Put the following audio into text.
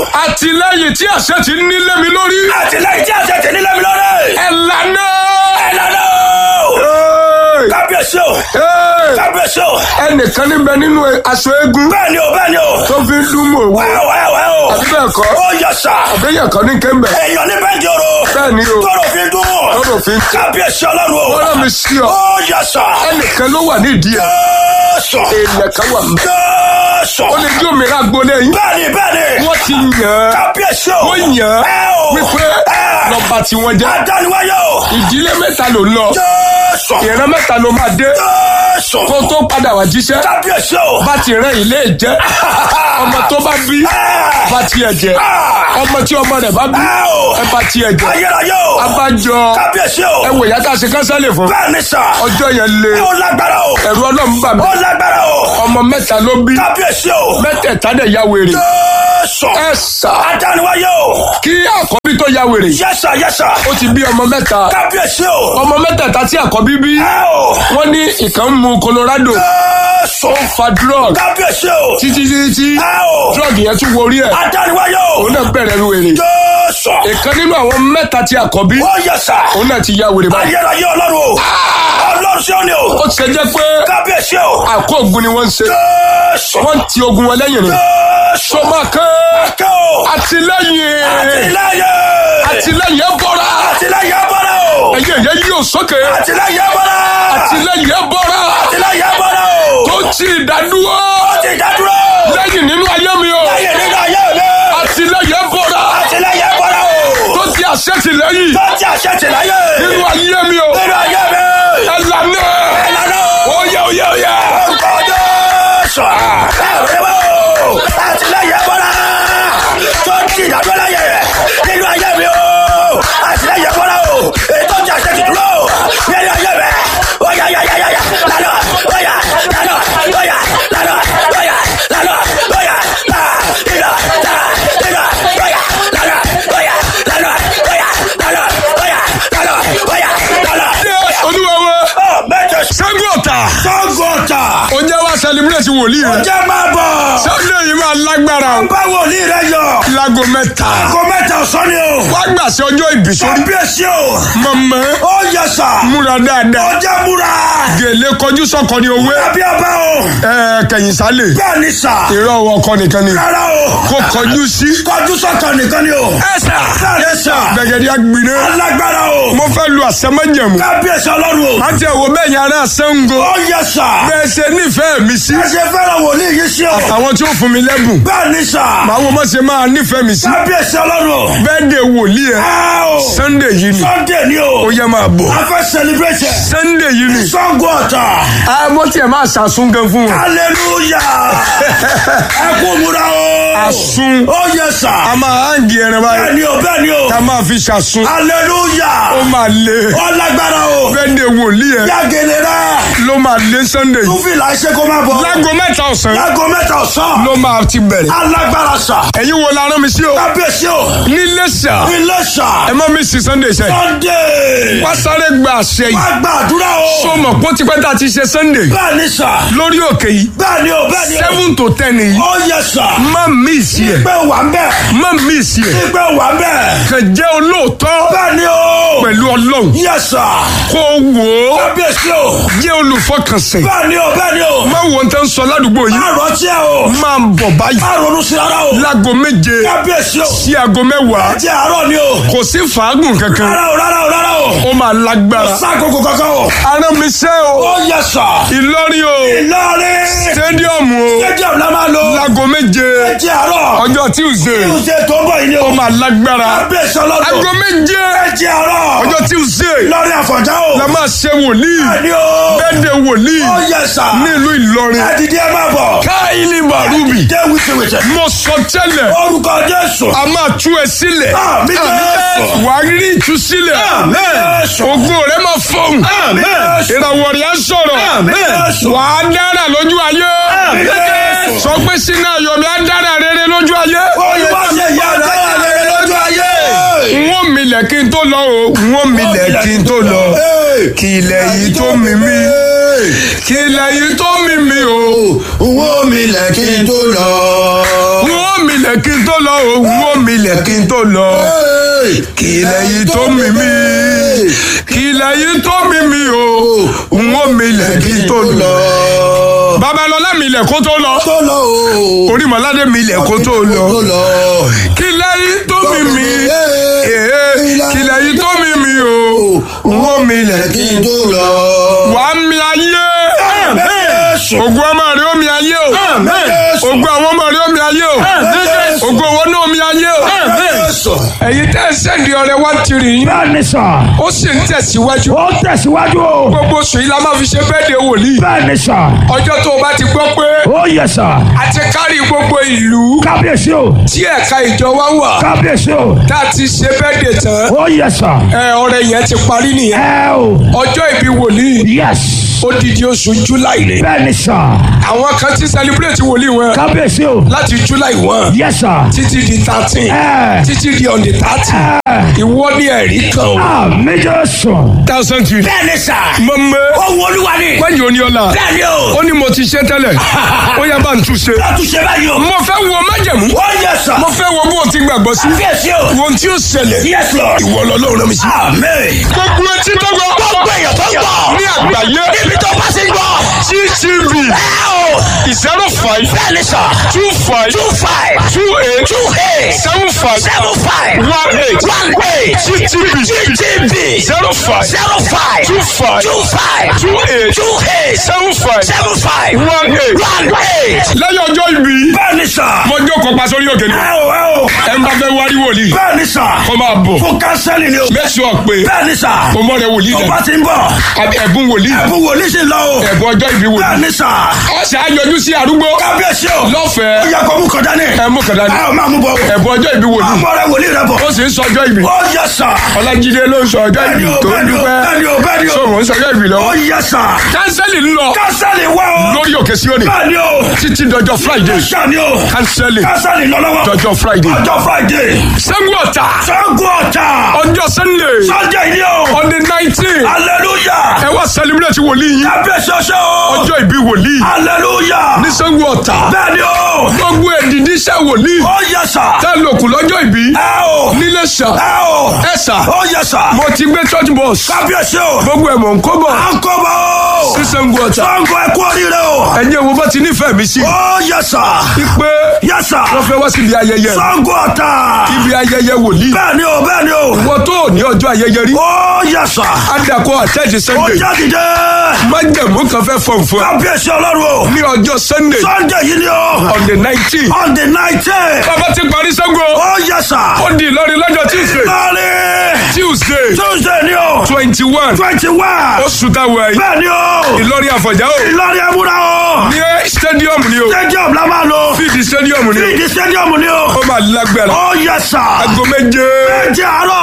àtìlẹ́yìn tí àṣẹ ti ní lé mi lórí. àtìlẹ́yìn tí àṣẹ tẹ̀ nílẹ̀ mi lórí. ẹ lànà. ẹ lànà o. Hey! kábíyèsí o. Hey! kábíyèsí o. ẹnìkan níbẹ̀ nínú aṣọ eégún bẹ́ẹ̀ ni o bẹ́ẹ̀ ni o. tó fi ń dún mọ̀ owó. wẹ́ẹ́ wẹ́ẹ́ wẹ́ẹ́ o. àbí bẹ́ẹ̀ kọ́ ó yẹ sà. àbẹ́yẹ̀ kan ní kéńbẹ̀. èèyàn ní bẹ́ẹ̀ di oro. bẹ́ẹ̀ ni o tọrọ fi dún. Tọ́rọ̀ fi ń dún. kábíyèsí ọlọ́run o. wọ́n rán mi sí ọ. ó yẹ sà. ẹnìkan ló wà nídìí ẹ̀. Jésù. èèyàn kan wà mí. Jésù. ó lè jó mìíràn gbolé yín. bẹ́ẹ̀ni bẹ́ẹ̀ni. wọ́n ti yàn án. kábíyèsí o. wọ́n yàn ẹ án o. wípé ẹ. lọ́ba tí wọ́n jẹ́. adániwáyé o. ìdílé mẹ́ta ló ń lọ. Jésù. ìran mẹ́ta ló máa dé. Jésù. kó tó padà wá jíṣẹ́. kábíyèsí o. bá ti rán ilé jẹ́. ọmọ tó bá bí ẹ. bá tiẹ̀ jẹ́. ọmọ tí ọmọ rẹ̀ bá bí ẹ o. ẹ bá tiẹ̀ jẹ́. ayérayé o. abájọ kábíyèsí o. ẹ wò ìyá tá a ṣe kánsálì fún. bẹ́ẹ̀ni sà. ọjọ́ yẹn le ó lágbára o. ẹ̀rù ọlọ́run bà mí. ó lágbára o. ọmọ mẹ́ta ló bí kábíyèsí o. mẹ́tẹ̀ẹ̀ta dẹ̀ ya wèrè. Jésù. ẹ sà adániwáyé o. kí àkọ́bí tó ya wèrè yẹ́sà yẹ́sà. ó ti bí ọmọ mẹ́ta kábíyèsí o. ọmọ mẹ́tẹ̀ẹ̀ta tí àkọ́bí bí ẹ o. wọ́n ní ìkan mu Colorado Jésù. ó fa drug kábíyèsí o. títí títí tí ẹ o. drug yẹn tún worí ẹ̀ adániwáyé o. òun náà bẹ̀rẹ̀ wèrè Jésù. ìkan nínú àwọn mẹ́ta tí àkọ́bí ó yẹ́sà. òun náà ti ya wèrè báyìí ayérayé ọlọ́run o. ọlọ́run sí òní o. ó ti ṣe jẹ́ pé kábíyèsí o. àkó ogun ni wọ́n ń ṣe Jésù. wọ́n ti ogun wọn lẹ́yìn ni Jésù. sọmọ kan kẹ́ o. àtìlẹ́yìn àtìlẹ́yìn. àtìlẹ́yìn ẹ bọ́ra àtìlẹ́yìn bọ́lá o. ẹ̀yẹ ẹ̀yẹ yóò sókè àtìlẹ́yìn bọ́lá. àtìlẹ́yìn ẹ bọ́ra àtìlẹ́yìn bọ́lá o. tó ti ìdádúró ó ti dádúró. lẹ́yìn nínú ayé mi o lẹ́yìn nínú ayé mi. àtìlẹ́yìn ẹ bọ́ra àtìlẹ́yìn bọ́lá o. tó ti àṣẹ tìlẹ́yìn tó ti àṣẹ tìláyé. nínú ayé mi o nínú ayé mi. ẹ lànà ìlànà o. oyè oyè oyè orúkọ Jésù. ẹ ò rí wọ́n o. àtìlẹ́yìn bọ́lá. tó ti dádúró láyé. nínú ayé mi o. àtìlẹ́yìn bọ́lá o. èyí tó ti àṣẹ tìdúró. nínú ayé mi. ó yá yá yá yá yá. lánà ó yá lánà ó yá lánà ó yá lánà ó yá là ìlà là ìlà ó yá lánà ó yá lánà ó yá lánà ó yá lánà ó yá lánà. Yes, olúwa wa ọ mẹ́jọ Ṣẹ́gun Ọ̀tà sọ́gọ́ta ó jẹ́ wá celebrate wòlíì rẹ̀ jẹ́ máa bọ̀ Sunday yìí máa lágbára o báwo ní rẹ yọ láago mẹ́ta kó mẹ́ta ọ̀sán ni o wá gbàṣẹ ọjọ́ ìbí sórí kábíyèsí o mọ̀mọ́ ó yẹ sà múra dáadáa ọjà múra gèlè kọjú sọ́kọ ní owó àbí ọba o ẹ kẹ̀yìn sálẹ̀ bẹ́ẹ̀ ni sà ìrọ̀ ọkọ nìkan ni rárá o kó kọjú sí kọjú sọ́kàn nìkan ni o ẹ sà bẹ́ẹ̀ ni sà gbẹ̀gẹ̀dẹ̀ agbiná alágbára o mo fẹ́ lu àsẹ́mọ́jẹ̀mú kábíyèsí ọlọ́run o láti ẹ̀wọ̀ bẹ́ẹ̀ yẹn ará Ṣàngó ó yẹ sà bẹ́ẹ̀ ṣe nífẹ̀ẹ́ mi sí ẹ ṣe fẹ́ràn wòlíì yìí sí o àwọn tí ó fún mi lẹ́bùn bẹ́ẹ̀ ni sà màá wo mọ̀ ṣe máa nífẹ̀ẹ́ mi sí kábíyèsí ọlọ́run o bẹ́ẹ̀ de wòlíì ẹ̀ ẹ o Sunday yìí ni Sunday ni o ó yẹ máa bọ̀ a fẹ́ celebration Sunday yìí ni Ṣàngó Ọ̀tà àmọ́ tiẹ̀ máa ṣàsún gan fún wọn hallelujah ẹ kú múra o àsún ó yẹ sà a máa hàǹgì ẹran báyìí bẹ́ẹ̀ ni o bẹ́ẹ̀ ni o ká máa fi ṣàsún ó hallelujah máa lé ó lágbára o bẹ́ẹ̀ de wòlíì ẹ̀ yàgèlè rẹ ló máa lé Sunday yìí túfìlà iṣẹ́ kó má bọ̀ láago mẹ́ta ọ̀sán láago mẹ́ta ọ̀sán ló máa ti bẹ̀rẹ̀ alágbára sà ẹ̀yin wo la rán mi sí o kábíyèsí o nílé sà ilé sà ẹ má mi sí Sunday sẹ́ Sunday wá sáré gba àṣẹ yìí wá gbàdúrà o so mọ̀ pé ó ti pẹ́ tá a ti ṣe Sunday bẹ́ẹ̀ ni sà lórí òkè yìí bẹ́ẹ̀ ni o bẹ́ẹ̀ ni o seven to ten yìí ó yẹ sà má miss yẹ pé wà ń bẹ̀ má miss yẹ pé wà ń bẹ̀ kàn jẹ́ olóòótọ́ bẹ́ẹ̀ ni o pẹ̀lú ọlọ́run yẹ sà kó wò ó kábíyèsí o jẹ́ olùfọkànsìn bẹ́ẹ̀ ni o bẹ́ẹ̀ ni o má wo ohun tó ń sọ ládùúgbò yìí má rántí ẹ o máa ń bọ̀ báyìí má ronú sí rárá o láago méje kábíyèsí o sí aago mẹ́wàá jẹ́ àárọ̀ ni o kò sí fàágùn kankan rárá o rárá o rárá o ó máa lágbára sákòókò kankan o arán mi sẹ́ o ó yẹ sà Ìlọrin o Ìlọrin stadium o stadium la máa lo láago méje jẹ́ àárọ̀ ọjọ́ Tuesday tuesday tó ń bọ̀ yìí ni o ó máa lágbára kábíyèsí ọlọ́dún aago méje jẹ́ àárọ̀ ọjọ́ Tuesday Ìlọrin àfọ̀njá o la máa ṣe wòlíì ni o bẹ́ẹ̀dẹ̀ wòlíì ó yẹ sà nílùú Ìlọrin ẹ̀dìdí ẹ máa bọ̀ káìlì bàrúbì jẹ́ wìtìwìtì mo sọ tẹ́lẹ̀ orúkọ Jésù a máa tú ẹ sílẹ̀ Àmín Jésù. wà á rí ìtúsílẹ̀ Àmín Jésù. ògo rẹ máa fọhùn Àmín Jésù. ìràwọ̀ rẹ̀ á sọ̀rọ̀ Àmín Jésù. wà á dára lójú ayé Àmín Jésù. sọ pé sínú ayọ̀mí á dára rere lójú ayé olùwà ṣe ìyá àdáyà rere lójú ayé. n ó milẹ̀ kí n tó lọ o n ó milẹ̀ kí n tó lọ kí ilẹ̀ yìí tó mi mí kí ilẹ̀ yìí tó mi mí o Owó mi lẹ̀ kí n tó lọ. n ó milẹ̀ milẹ̀ kí n tó lọ o n ó milẹ̀ kí n tó lọ kí ilẹ̀ yìí tó mi mí kí ilẹ̀ yìí tó mi mí o n ó milẹ̀ kí n tó lọ. babalọlá milẹ̀ kó tó lọ tó lọ o. orímọ̀ládé milẹ̀ kó tó lọ tó lọ. kí ilẹ̀ yìí tó mi mí ee kí ilẹ̀ yìí tó mi mí o n ó milẹ̀ kí kí n n tó lọ. wàá mi ayé Jésù. ògùn ọmọ rẹ ó mi ayé o Jésù. ògùn àwọn ọmọ rẹ ó mi ayé o ògùn owó náà ó mi ayé o. Jésù. ẹ̀yin tẹ́ ẹ sẹ́ndì ọ̀rẹ́ wá tiri yín bẹ́ẹ̀ni sà ó sì ń tẹ̀síwájú ó tẹ̀síwájú o gbogbo oṣù yìí la máa fi ṣe bẹ́ẹ̀dẹ̀ wòlíì bẹ́ẹ̀ni sà ọjọ́ tó o bá ti gbọ́ pé ó yẹ sà a ti kárí gbogbo ìlú kábíyèsí o tí ẹ̀ka ìjọ wa wà kábíyèsí o tá a ti ṣe bẹ́ẹ̀dẹ̀ tán ó yẹ sà ẹ ọ̀rẹ́ yẹn ti parí nìyẹn ẹ o ọjọ́ ìbí wòlíì yẹs odidi oṣù july ni bẹ́ẹ̀ni sà àwọn kan ti celebrate wòlíì wọn kábíyèsí o láti july one yẹ sà títí di thirteen ẹ títí di on the thirty ìwọ ní ẹ̀rí kan o. àmì jésù thousand two. Bẹ́ẹ̀ni sà. mọ̀mọ́ Ohun olúwa ni. wáyé òní ọ̀la Bẹ́ẹ̀ni o. ó ní mo ti ṣe tẹ́lẹ̀ ó yá bá ń tún ṣe. Látúnṣe báyìí o. mo fẹ́ wo májẹ̀mú Ó yẹ sà. mo fẹ́ wo bó o ti gbàgbọ́ sí Kábíyèsí o. wo ohun tí ó ṣẹlẹ̀ Yes Lord. ìwọ lọ́lọ́run rán mi sí. Amen. gbogbo etí tó gbọ́ Gbogbo èèyàn tó ń gbọ́. ní àgbáyé Níbi tó bá sí ń gbọ́. ttv Ẹ o. zero five Bẹ́ẹ̀ni sà. two five Two five. two eight Two eight. seven five Seven five. one eight One eight. ttv TTV. zero five Zero five. two five Two five. two eight Two eight. seven five Seven five. one eight. One eight. lẹ́yìn ọjọ́ ìbí Bẹ́ẹ̀ni sà. mo jókòó pa sórí òkè ni Ẹ o ẹ o. ẹ ń bá fẹ́ wárí wòlíì Bẹ́ẹ̀ni sà. kó máa bọ̀ Fún kánsẹ́lì ni o. make sure pé Bẹ́ẹ̀ni sà. o mọ̀ rẹ wòlíì Tó dẹ̀ bá ti ń bọ̀. àbí ẹ̀bùn wòlíì Ẹ̀bùn wòlíì sì lọ o. ẹ̀bùn ọjọ́ ìbí wòlíì Bẹ́ẹ̀ni sà. ọ̀sẹ̀ ayọjú sí arúgbó Kábíyèsí o. Ó lọ́fẹ̀ẹ́ yẹ kó mú kọjá ní. ẹ mú kàdá ní Ẹ ò máa mú bọ̀. ẹ̀bùn ọjọ́ ìbí wòlíì Àmọ́ rẹ wòlíì rẹ bọ̀. ó sì ń sọ ọjọ́ ìbí Ó yẹ sà. ọlájídé ló ń sọ ọjọ́ ìbí Bẹ́ẹ̀ni o, tó ń bẹ́ẹ̀ni o, dúpẹ́ bẹ́ẹ̀ni o, bẹ́ẹ̀ni o. sọ̀rọ̀ ń sọ ọjọ́ ìbí lọ Ó yẹ sà. kánsẹ́lì ń lọ Kánsẹ́lì wá o. lórí òkè síónì Bẹ́ẹ̀ni o. títí dọjọ́ friday Sàní o. kánsẹ́lì Kánsẹ́lì lọ lọ́wọ́. dọjọ́ friday Ọjọ́ Friday. sẹ́gun ọ̀tà Ṣẹ́gun ọ̀tà. ọjọ́ sunday Sọ́jà ìní o. on the nineteen Hallelujah. ẹ wá celebrate wòlíì yín Kábíyèsí ọṣẹ́ o. ọjọ́ ìbí wòlíì Hallelujah. ní sẹ́gun ọ̀tà Bẹ́ẹ̀ni o. gbogbo èdìdí iṣẹ́ wòlíì Ó yẹ sà. tá a lòkù lọ́jọ́ ìbí Ẹ o. nílé ṣà Ẹ o. ẹ ṣà Ó yẹ sà. mo ti gbé church bus Kábíyèsí o. gbogbo ẹ̀ mọ̀ ń kó bọ̀ À ń kọ́ bọ̀ o. sí sẹ́gun ọ̀tà Ṣẹ́gun ẹ kú oríire o. ẹ̀yin wo bá ti nífẹ̀ẹ́ mi sí Ó yẹ sà. pé Yẹ sà. wọ́n fẹ́ wá síbi ayẹyẹ Ṣẹ́gun ọ̀tà. ibi ayẹyẹ wòlíì Bẹ́ẹ̀ni o, bẹ́ẹ̀ni o. wọ́n tó ní ọjọ́ ayẹyẹ rí Ó yẹ sà. adakọ àtẹ́jì Ó sunday jáde dé. májẹ̀mú kan fẹ́ fọ̀n fún ẹ Kábíyèsí ọlọ́run o. ní ọjọ́ sunday Sunday yìí ni o. on the nineteen On the nineteen. bàbá ti parí sẹ́gun Ó yẹ sà. ó di ìlọrin lọ́jọ́ tuesday Lọ́ọ̀rì. tuesday Tuesday ni o. twenty one Twenty one. oṣù táwọn ẹ̀yìn Bẹ́ẹ̀ni o. ìlọrin àfọ̀já o Ìlọrin ẹ̀múra o. ní stadium ni o Stadium la máa lò. fíìdì stadium ni o Fíìdì stadium ni o. ó máa lágbára Ó yẹ sà. aago méje Méjì àárọ̀.